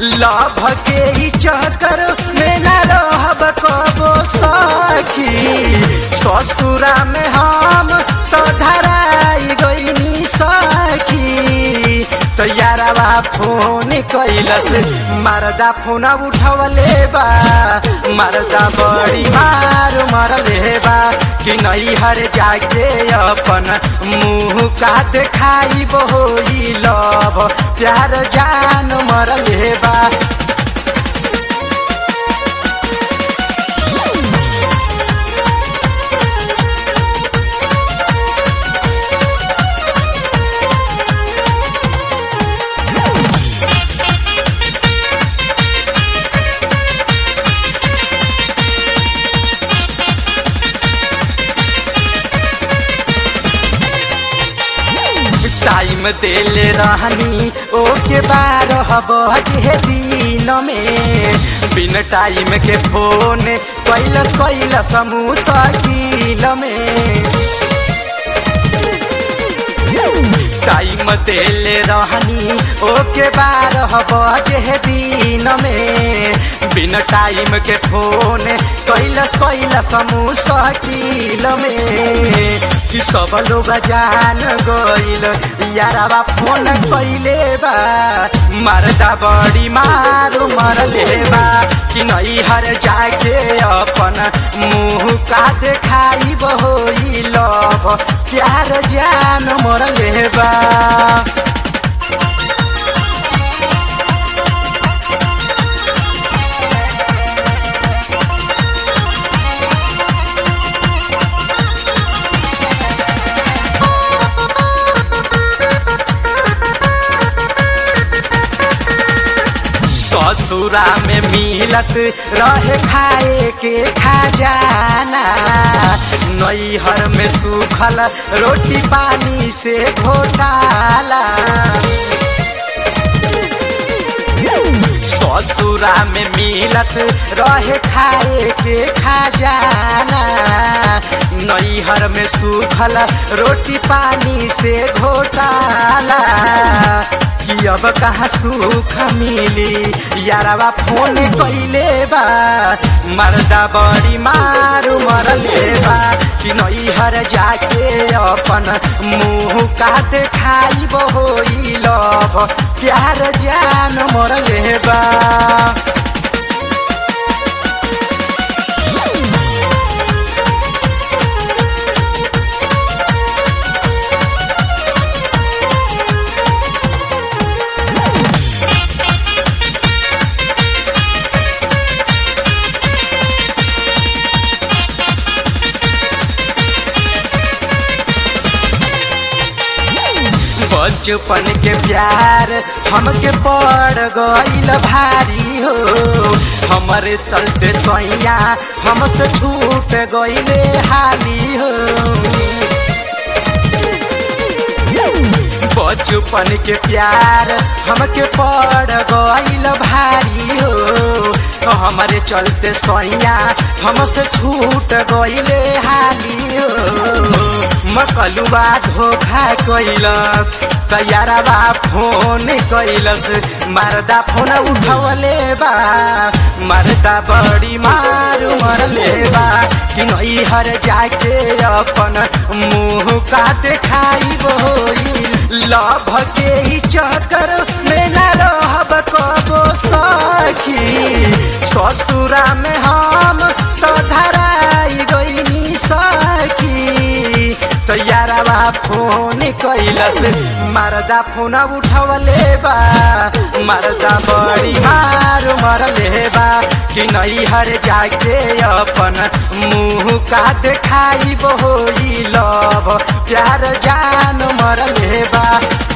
love के ही चक्कर में न रहब कबो सखी ससुरा में हम तो धराई गईनी सखी तो यारवा फोन कैलस मरदा फोन उठवले बा मरदा बड़ी मार मरले बा कि नहीं हर जाके अपन मुँह का देखाई बोई लभ प्यार जान मरले बा टाइम देले रहनी ओके बारह बजे दिन में बिन टाइम के फोन कैलस कैलस मुश्किल में टाइम देले रहनी ओके बारह बजे दिन में बिन टाइम के फोन कैलस कैलस मुश्किल में कि सब लोग जान गइल यारवा फोन कैले बा मरदा बड़ी मारू मरले बा कि नहीं हर जाके अपन मुँह का देखाई बहोई लभ प्यार जान मरले बा ससुरा में मिलत रहे खाए के खजाना नैहर में सूखल रोटी पानी से घोटाला ससुरा में मिलत रहे खाए के खजाना नैहर में सूखल रोटी पानी से घोटाला कि अब कहाँ सुख मिली यारवा फोन कैले बा मर्दा बड़ी मारू मरले बा कि नैहर जाके अपन मुँह का देखाई बहोई लभ प्यार जान मरले बा बचपन के प्यार हमके पड़ गईल भारी हो हमारे चलते सैया हमसे छूट गईले हाली हो बचपन के प्यार हमके पड़ गईल भारी हो हमारे चलते सैया हमसे छूट गईले हाली हो मकलुआ धोखा कैलस तैयारबा फोन कैलस मरदा फोन उठवले बा मरदा बड़ी मारू मरले बा कि नैहर जाके अपन मुँह का देखाई बोई लभ के ही चक्कर में न रहब कबो सखी ससुरा में हम तो धराई गईनी सखी तो यारवा फोन कैलस मरदा फोन उठवले बा मरदा बड़ी मार मरले बा कि नैहर जाके अपन मुँह का देखाई बोई लभ प्यार जान मरले बा